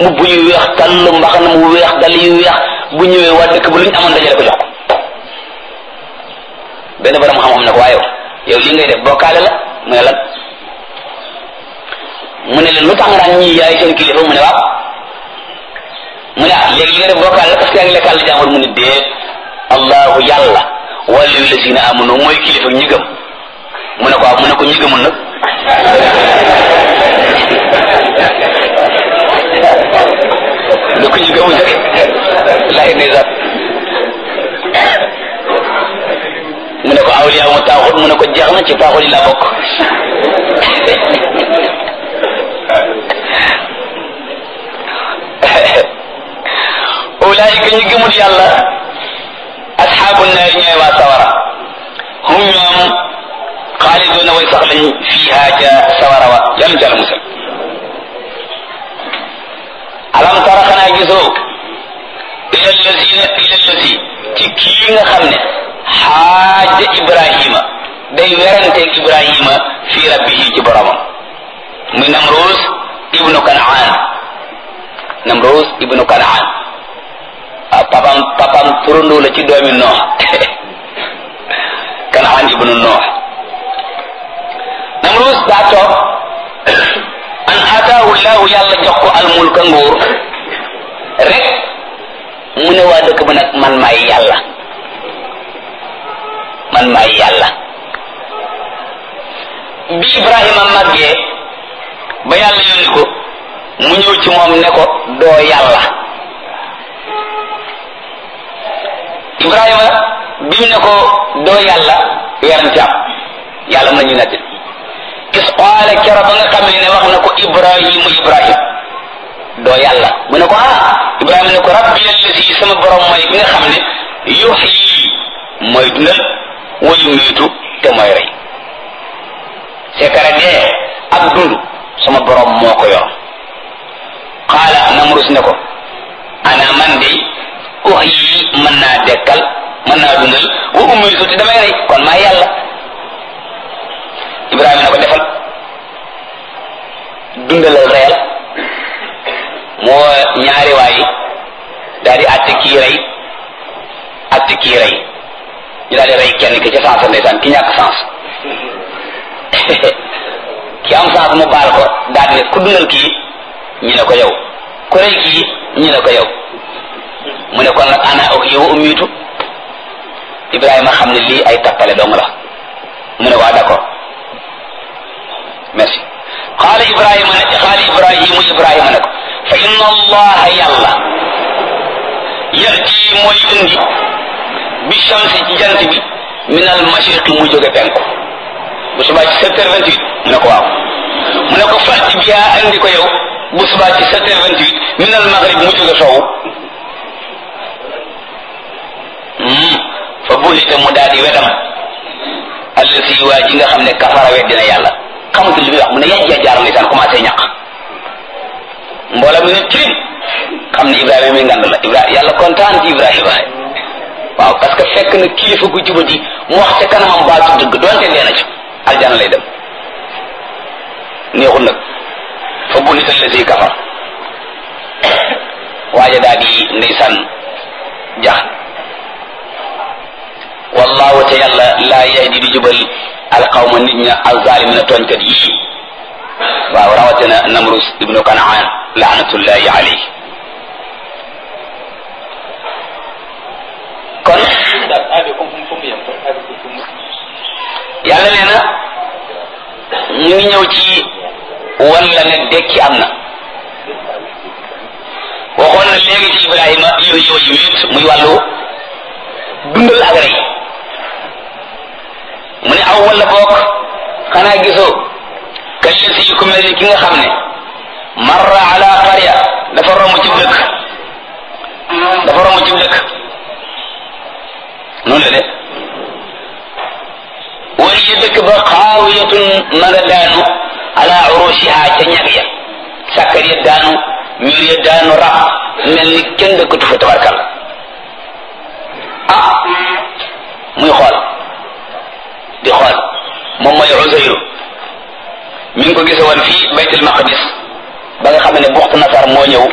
mbubb yu weex tàll mbaxana mu weex dal yu weex bu ñëwee waa dëkk bu lu ñu amoon dajale ko jox ko benn borom xam-xam ne ko waaye yow li ngay def bokkaale la mu ne lan mu ne leen lu tax nga daan ñii yaay seen kilifa mu ne waaw mu ne ah léegi li nga def bokkaale la parce que yaa ngi lekkal la jàmbur mu ne déet allahu yàlla wàllu lazina amanu mooy kilifa ñi gëm mu ne ko waaw mu ne ko ñi gëmul nag lu ko ñi gëmul nag laay ndeysaan mu ne ko awliya mu taaxut mu ne ko jeex na ci taaxut yi laa bokk ulaayika ñi gëmul yàlla asxaabu naari ñooy waa sawara hum ñoom xaaliduuna way sax lañ fiiha ca sawara wa yàlla ca la musal alam tara xanaa gisoo ila lazina ila lazi ci kii nga xam ne xaaja ibrahima day weranteeg ibrahima fi rabbihi ci boromam muy namrus ibnu kanaan namrus ibnu kanaan waaw papam papam turandoo la ci doomi noox kanaan ibnu noox namrus daa toog an ataahu llahu yàlla jox ko almulka nguur rek mu ne waa dëkk ba nag man maay yàlla man maay yàlla bi ibrahima màggee ba yàlla yónni ko mu ñëw ci moom ne ko doo yàlla ibrahima bi mu ne ko doo yàlla werante am yàlla mën nañu netti is qaala kero ba nga xam ne wax na ko ibrahimu ibrahim doo yàlla mu ne ko ah ibrahima ne ko rabbi allasi sama borom mooy bi nga xam ne yuxyi mooy dundal wayu miitu te mooy rey sekare dee ak dund sama borom moo ko yor qaala namrus ne ko ana man de uxyi mën naa dekkal mën naa dundal wa umiitu te damay rey kon maa yàlla ibrahima ne ko defal dundalal reyal moo ñaari waay daal di àtte kii rey àtte kii rey ñu daal di rey kenn ki ca sens ndeysaan ki ñàkk sens ki am sens mu baal ko daal di ne ku dundal kii ñu ne ko yow ku rey kii ñu ne ko yow mu ne kon nag ana ak yow ummiitu Ibrahima xam ne lii ay tappale dong la mu ne ko d'accord merci xaala Ibrahima ne xaala Ibrahimu Ibrahima ne ko fa inna allaha yàlla yati mooy indi bi shamsi ci jant bi min al mashriqi mu jóge penku bu subaa ci sept heures vingt huit mu ne ko waaw mu ne ko fàtti bi yaa andi ko yow bu subaa ci sept heures vingt huit min al maghrib mu jóge sowu fa bullite mu daal di wedam allasi waa ji nga xam ne kafara weddina yàlla xamatul li muy wax mu ne yajja jaar ndeysaan commencé ñaq mbooloo mi ne tirim xam ne Ibrahima mi ngand la Ibrahima yàlla kontaan ci Ibrahima waaw parce que fekk na kilifa gu jubati mu wax ca kanamam baatu dëgg doonte dee na ci aljana lay dem neexul nag fa bullite allasi kafar waaja daal di ndeysaan jax wallahu te yàlla laa yahdi di jubal alqawma nit ña alzalimina tooñkat yii waaw rawatina namrus ibnu kanaan laanatullahi alayhi kon yàlla nee na ñu ngi ñëw ci walla ne dekki am na waxoon na léegi ci ibrahima yooyu yooyu wéet muy wàllu dundal ak rey mu ne aw wala boog xanaa gisoo kalli si ku mel ni ki nga xam ne marra ala qarya dafa romb ci dëkk dafa romb ci dëkk noonu la de wala dëkk ba xaawiyatun ma nga daanu ala urushiha ca ñag ya sàkkar ya daanu mur ya daanu rab mel ni kenn dëkkatu fa tabarkal ah muy xool di xool moom mooy Uzayru mi ngi ko gise woon fii baytul maqdis ba nga xam ne buxtu nasar moo ñëw